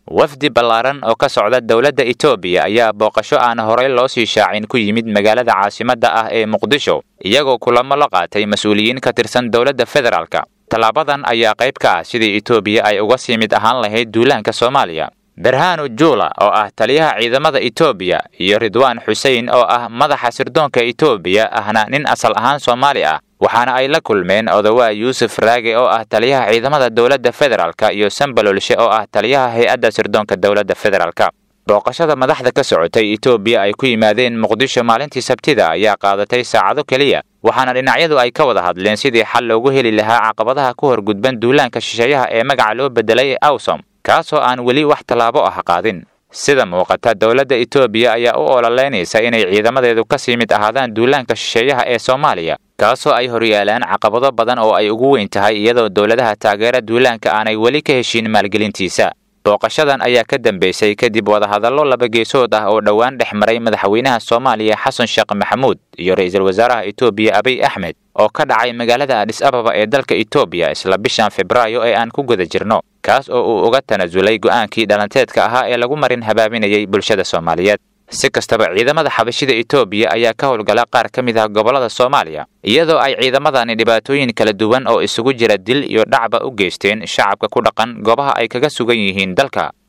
wafdi ballaaran oo ka socda dowladda etoobiya ayaa booqasho aan horey loo sii shaacin ku yimid magaalada caasimadda ah ee muqdisho iyagoo kulamo la qaatay mas-uuliyiin ka tirsan dowladda federaalka tallaabadan ayaa qayb ka ah sidii etoobiya ay uga sii mid ahaan lahayd duulaanka soomaaliya berhanu juula oo ah taliyaha ciidamada etoobiya iyo ridwaan xusein oo ah madaxa sirdoonka etoobiya ahna nin asal ahaan soomaali ah waxaana ay la kulmeen odawaa yuusuf raage oo ah taliyaha ciidamada dowladda federaalka iyo sambalolshe oo ah taliyaha hay-adda sirdoonka dowladda federaalka booqashada madaxda ka socotay etoobiya ay ku yimaadeen muqdisho maalintii sabtida ayaa qaadatay saacado keliya waxaana dhinacyadu ay ka wada hadleen sidii xal loogu heli lahaa caqabadaha ku horgudban duulaanka shisheeyaha ee magaca loo bedelay awsom kaasoo aan weli wax tallaabo ah qaadin sida muuqata dowladda etoobiya ayaa u ololeynaysa inay ciidamadeedu ka sii mid ahaadaan duulaanka shisheeyaha ee soomaaliya kaasoo ay horyaalaan caqabado badan oo ay ugu weyn tahay iyadoo dowladaha taageera duulaanka aanay weli ka heshiin maalgelintiisa booqashadan ayaa ka dambeysay kadib wadahadallo labageesood ah oo dhowaan dhex maray madaxweynaha soomaaliya xasan sheekh maxamuud iyo ra-iisul wasaaraha etoobiya abiy axmed oo ka dhacay magaalada adhis ababa ee dalka etoobiya isla bishan febraayo ee aan ku guda jirno kaas oo uu uga tanasulay go'aankii dhalanteedka ahaa ee lagu marin habaabinayay bulshada soomaaliyeed si kastaba ciidamada xabashida etoobiya ayaa ka howlgala qaar ka mid ah gobollada soomaaliya iyadoo ay ciidamadani dhibaatooyin kala duwan oo isugu jira dil iyo dhacba u geysteen shacabka ku dhaqan goobaha ay kaga sugan yihiin dalka